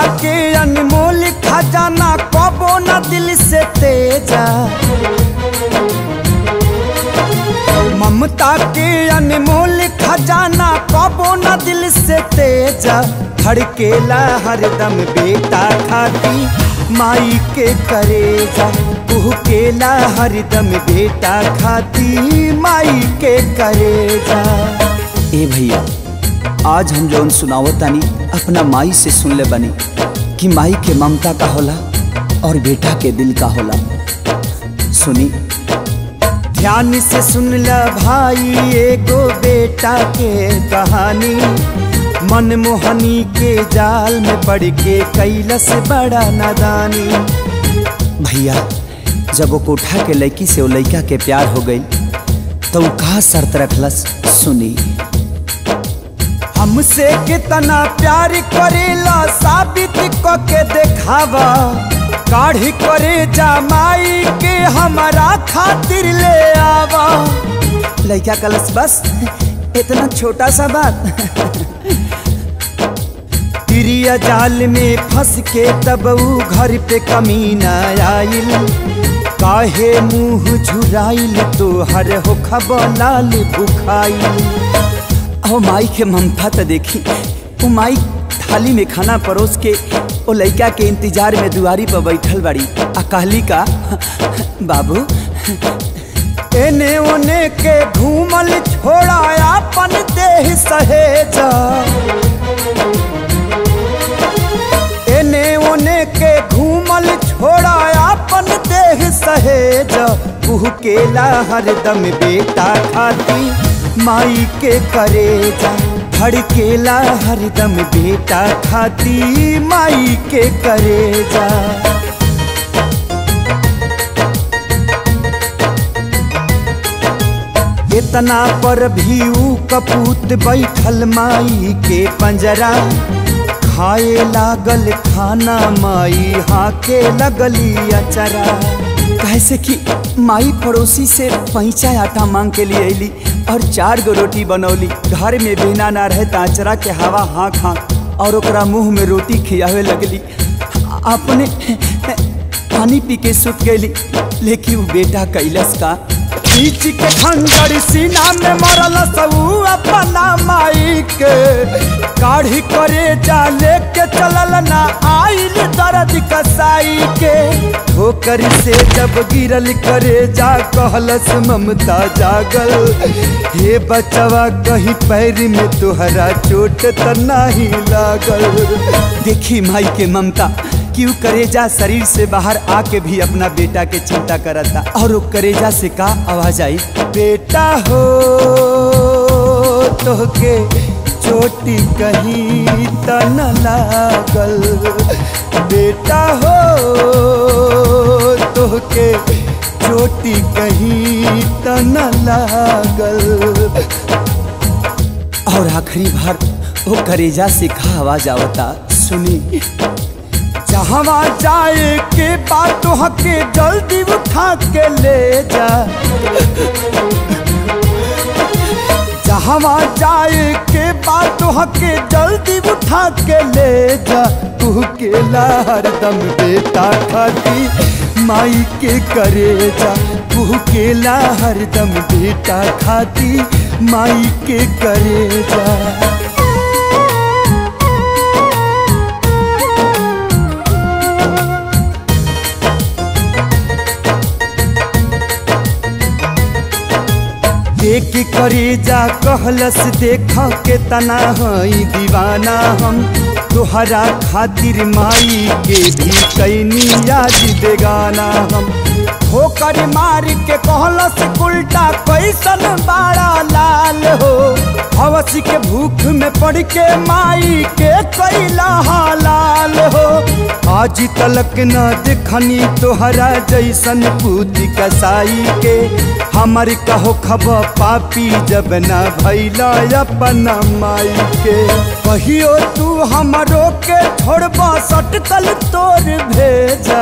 के अनमोल खजाना कबो न दिल से तेजा ममता के अनमोल खजाना कबो न दिल से तेजा धड़केला हरदम बेटा खाती माई के करेजा केला हरदम बेटा खाती माई के करेजा ए भैया आज हम जौन सुनावत तानी अपना माई से सुन ले बनी कि माई के ममता का होला और बेटा के दिल का होला सुनी ध्यान से सुन ल भाई एगो बेटा के कहानी मनमोहनी के जाल में पड़ के कैलस बड़ा नादानी भैया जब वो कोठा के लड़की से वो लड़का के प्यार हो गई तो वो कहा शर्त रखलस सुनी हमसे कितना प्यार करेला साबित क के देखावा काढ़ी करे जमाई के हमारा खातिर ले आवा लड़का कलस बस इतना छोटा सा बात तिरिया जाल में फंस के तब ऊ घर पे कमीना आइल काहे मुंह झुराइल तो हर हो लाल बुखाइल ओ माई के ममता तो देखी वो माई थाली में खाना परोस के वो लड़का के इंतजार में दुआरी पर बैठल बाड़ी आ कहली का बाबू एने ओने के घूमल छोड़ा अपन देह सहेजा एने ओने के घूमल छोड़ा अपन देह सहेजा केला हरदम बेटा खाती माई के करेजा धड़केला हरदम बेटा खाती माई के करेजा इतना पर भी ऊ कपूत बैठल माई के पंजरा खाए लागल खाना माई हाके लगली अचरा कैसे कि माई पड़ोसी से पैंचा आटा मांग के लिए अली और चार गो रोटी बनौली घर में बिना ना रहे ताचरा के हवा हाँक हाँक और ओकरा मुंह में रोटी खियावे लगली अपने पानी पी के सुत गई लेकिन वो बेटा कैलस का खींच के खंजर सीना में मरल सबू अपना माई के काढ़ी करे जा लेके चलल ना आइल दर्द कसाई के ठोकर से जब गिरल करे जा कहलस ममता जागल हे बचवा कहीं पैर में तुहरा चोट त नाही लागल देखी माई के ममता क्यों करेजा शरीर से बाहर आके भी अपना बेटा के चिंता करता और वो करेजा से का आवाज आई बेटा हो तो के चोटी कहीं त न लागल बेटा हो तो के चोटी कहीं त न लागल और आखिरी बार वो करेजा से का आवाज आवता सुनी जहवा जाए के बात हके जल्दी उठा के ले जा जहवा जाए के बात हके जल्दी उठा के ले जा तू के हरदम बेटा खाती माई के करे जा तू के हरदम बेटा खाती माई के करे जा देख करे जा कहलस देख के तना हई दीवाना हम तोहरा खातिर माई के भी कैनी याद बेगाना हम ठोकर मार के कहलस उल्टा कैसन बाड़ा लाल हो हवस के भूख में पड़ के माई के कैला लाल हो आज तलक न देखनी तोहरा जैसन पूती कसाई के हमर कहो खब पापी जब न भैला अपन माई के कहियो तू हमरो के छोड़बा सटकल तोर भेजा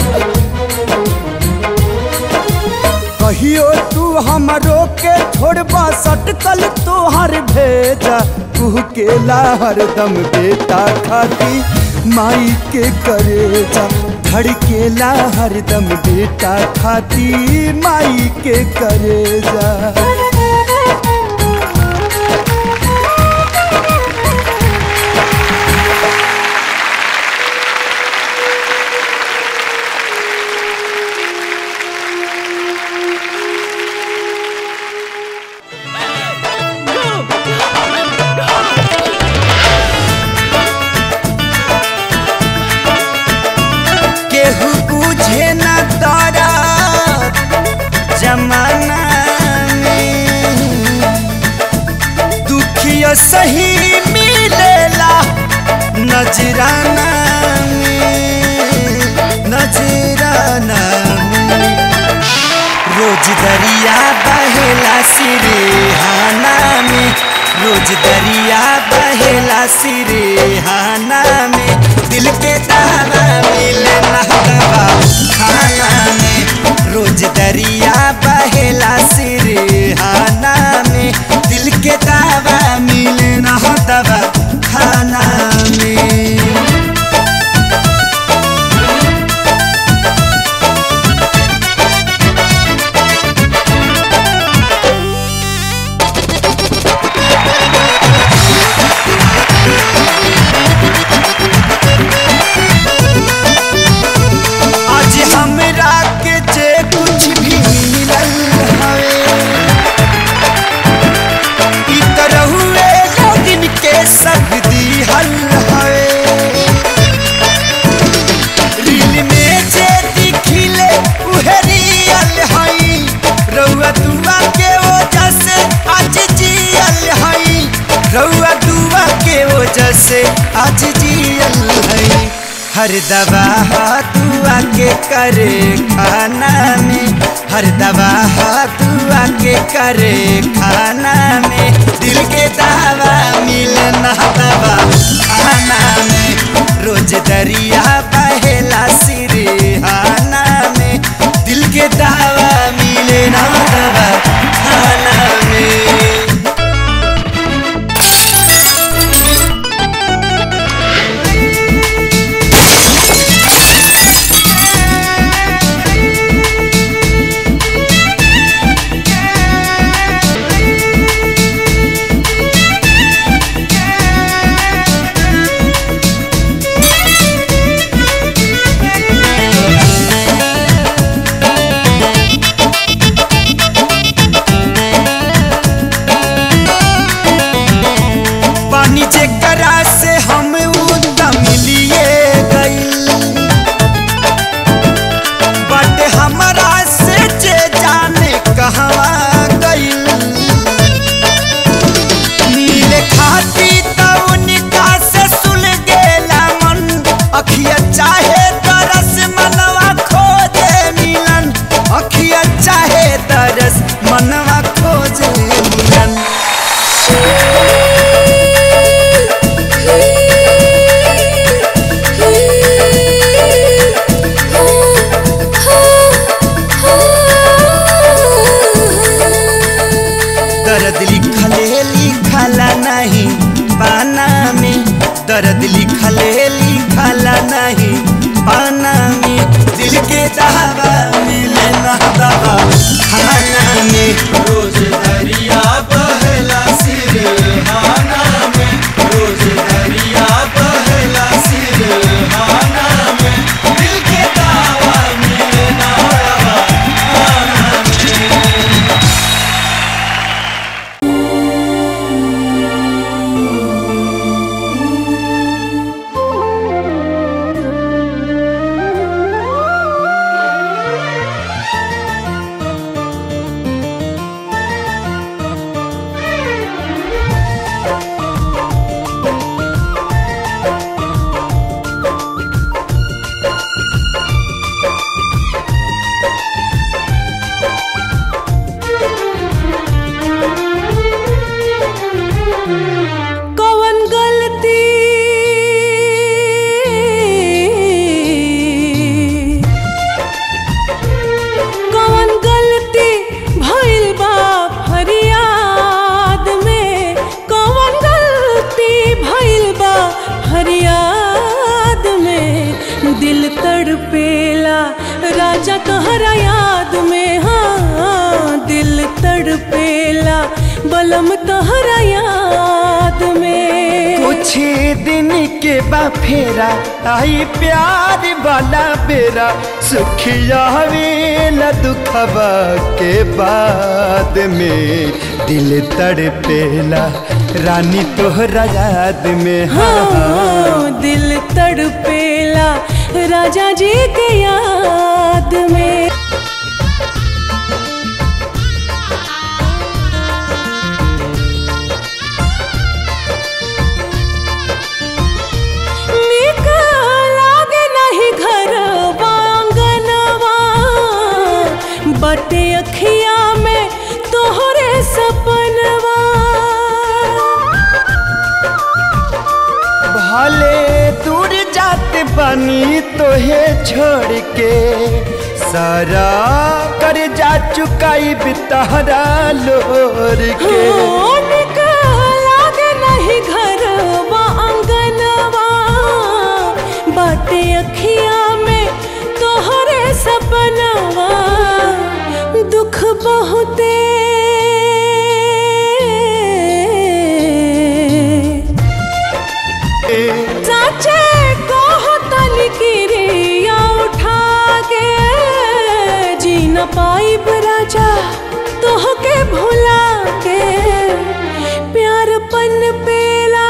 कहियो तू हमरो के छोड़बा सटकल तोहर भेजा तू के हरदम बेटा खाती माई के करेजा धड़केला हरदम बेटा खाती माई के करेजा केहू बुझे न तोरा जमाना में दुखिया सही मिलेला नजराना में नजराना में रोज दरिया बहेला सिरेहाना में रोज दरिया बहेला सिरेहाना में दिल के दावा मिले ना दवा खाना में रोज दरिया बहेला सिरेहाना में दिल के दावा मिले ना दवा खाना में आज हमरा के जे कुछ भी मिलल हवे ई तरह हुए लोगिन के सब दिहल हवे रील में जे दिखिले उहे रियल हई रउआ दुआ के वजह से आज जियल हई रउआ दुआ के वजह से आज जियल हई हर दवा दुआ के करे खाना में हर दवा दुआ के करे खाना में दिल के दावा मिले ना दवा खाना में रोज दरिया बहेला सिरेहाना में दिल के दावा मिले ना दवा खाना में पानी जेकरा से हम उदम मिलिए गइल बट हमरा से जे जाने कहवा गइल नीले खाती त उनका से सुल गेला मन अखिया चाहे तरस मनवा खोजे मिलन अखिया चाहे तरस मनवा खोजे मिलन दर्द लिखले लिखला नहीं पाना में दर्द लिखले लिखला नहीं पाना में दिल के दवा मिले ना दवा खाना में दिल तड़पेला राजा तोहरा याद में हाँ दिल तड़पेला बलम तोहरा याद में कुछ दिन के बा फेरा आई प्यार वाला बेरा सुखिया वेला दुखबा के बाद में दिल तड़पेला रानी तोहरा याद में हाँ हाँ दिल तड़पेला राजा जी के याद में नीक लागे नहीं घर आंगनवा बटे अखिया में तोहरे सपनवा भले दूर जाते बनी तोहे छोड़ के सारा कर जा चुकाई बितहरा लोर के नीक लागे नहीं घर आंगनवा बटे अखिया में तोहरे सपनवा दुख बहुते चाचे कहो तनी किरिया उठा के जी न पाइब राजा तोहके भुला के प्यार पन पेला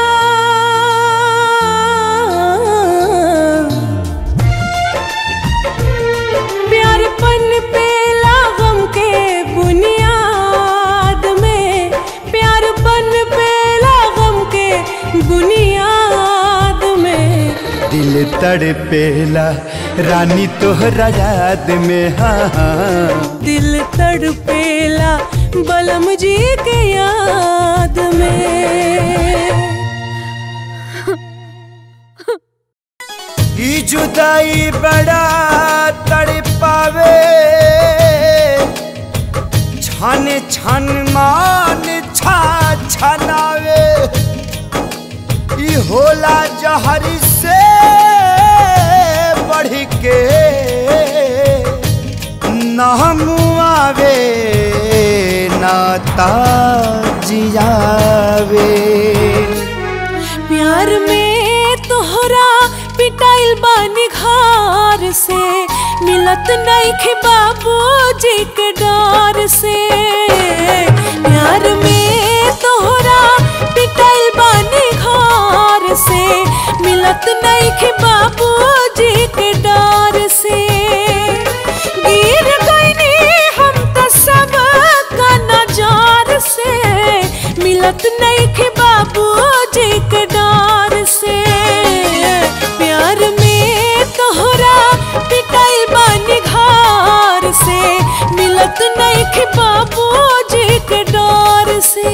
प्यार पन पेला गम के बुनियाद में प्यार पन पेला गम के बुनियाद में दिल तड़पेला रानी तोहरा याद में हाँ हाँ दिल तड़पेला बलम जी के याद में ई जुदाई बड़ा तड़पावे छन छन मान छा छनावे ई होला जहर से बढ़ के नाम आवे नाता जियावे प्यार में तोहरा पिटाइल बानी घर से मिलत नहीं खे बाबू जी के डर से प्यार में तोहरा पिटाइल बानी घर से मिलत नहीं खे बाबू जी के डर से गिर गईनी हम त सब का नजार से मिलत नहीं खे बाबू जी के डर से प्यार में तोहरा पिटाई बानी घर से मिलत नहीं खे बाबू जी के डर से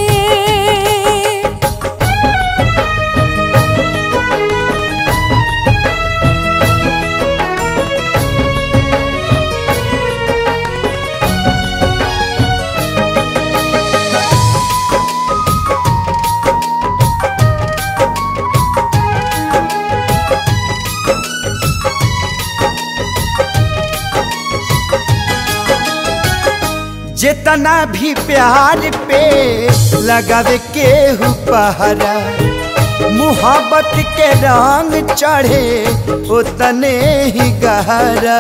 जितना भी प्यार पे लगावे के पहरा मुहब्बत के रंग चढ़े उतने ही गहरा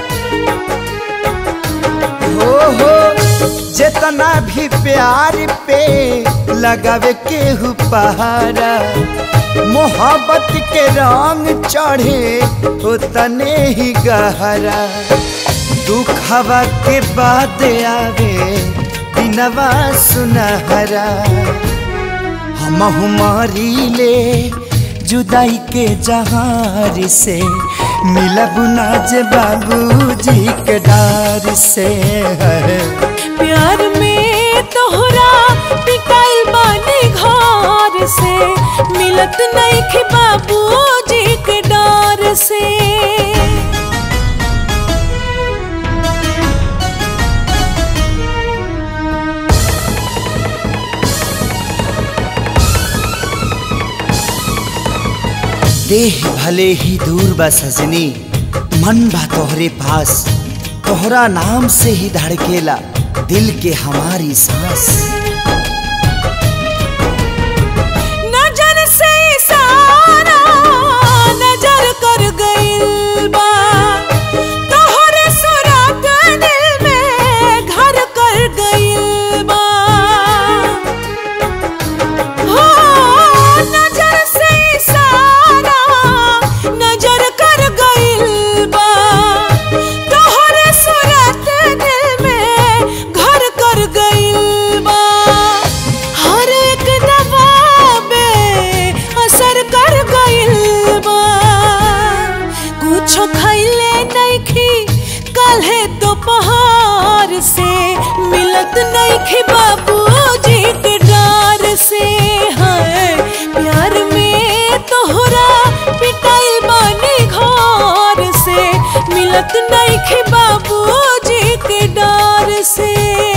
हो हो जितना भी प्यार पे लगावे के पहरा मोहब्बत के रंग चढ़े उतने ही गहरा दुखवा के बाद आवे दिनवा सुनहरा हम हमारी ले जुदाई के जहार से मिलब नाज बाबूजी के डार से प्यार में तोहरा पिटाई बानी घर से मिलत नहीं खे बाबू जी के डर से देह भले ही दूर बा सजनी मन बा तोहरे पास तोहरा नाम से ही धड़केला दिल के हमारी सांस नजर से इशारा नजर कर गइल बा तोहरे सुराग दिल में घर कर गइल बा हो नजर से इशारा नजर कर गइल बा तोहरे सुरत दिल में घर कर गइल बा हर एक दबाबे असर कर गइल बा कुछो खैले नइखी कल्हे दोपहर से मिलत नइखी बाबूजी के डार से है प्यार में तोहरा पिटाइल बानी घर से मिलत नइखी बाबूजी के डार से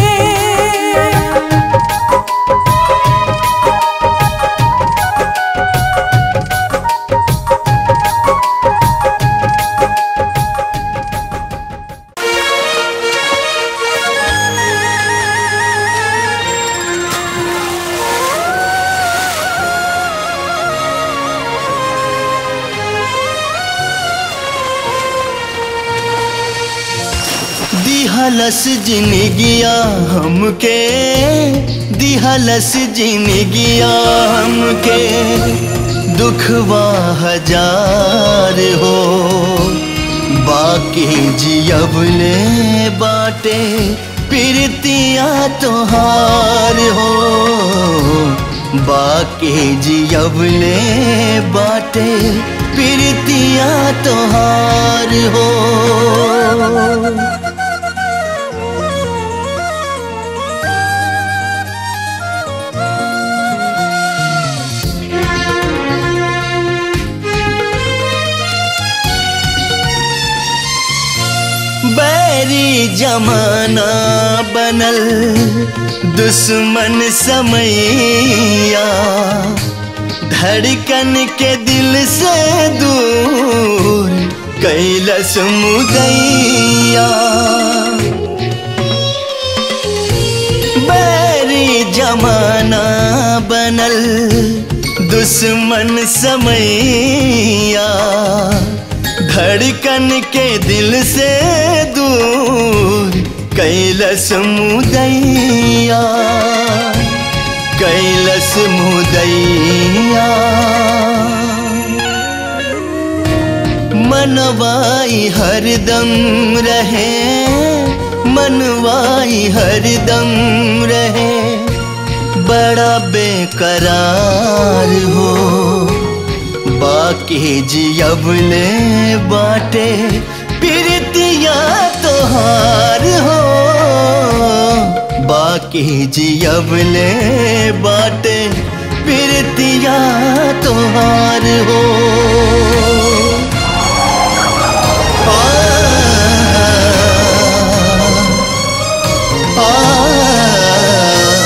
दिहलस जिनगिया हमके दिहलस जिनगिया हमके दुखवा हजार हो बाकी जियबले बाटे प्रीतिया तोहार हो बाकी जियबले बाटे प्रीतिया तोहार हो बैरी जमाना बनल दुश्मन समैया धड़कन के दिल से दूर कैलस मुदैया बैरी जमाना बनल दुश्मन समैया धड़कन के दिल से दूर कैलस मुदैया कैलस मुदैया मनवाई हरदम रहे मनवाई हरदम रहे बड़ा बेकरार हो बाकी जियबले बाटे प्रीतिया तोहार हो बाकी जियबले बाटे प्रीतिया तोहार हो आ, आ,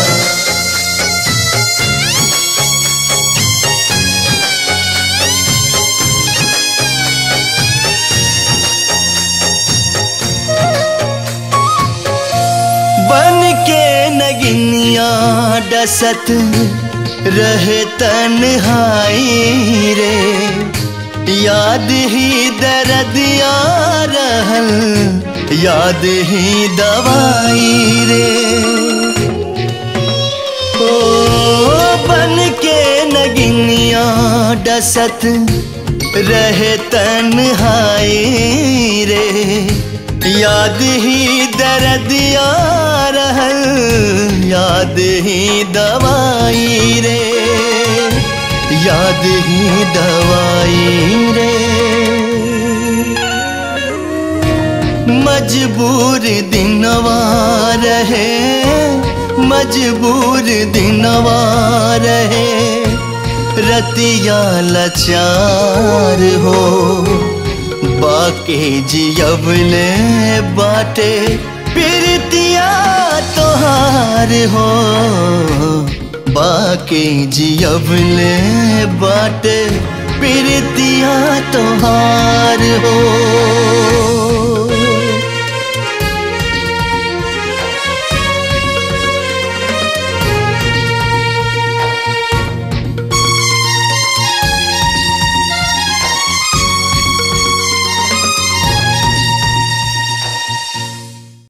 बन के नगिनिया डसत रहे तन्हाई रे याद ही दर्द या रहल याद ही दवाई रे ओ बन के नगिनिया डसत रहे तन्हाई रे याद ही दर्द या रहल याद ही दवाई रे याद ही दवाई रे मजबूर दिनवा रहे मजबूर दिनवा रहे रतिया लाचार हो बाके जियबले बाटे प्रीतिया तोहार हो बाके जियबले बाटे प्रीतिया तोहार हो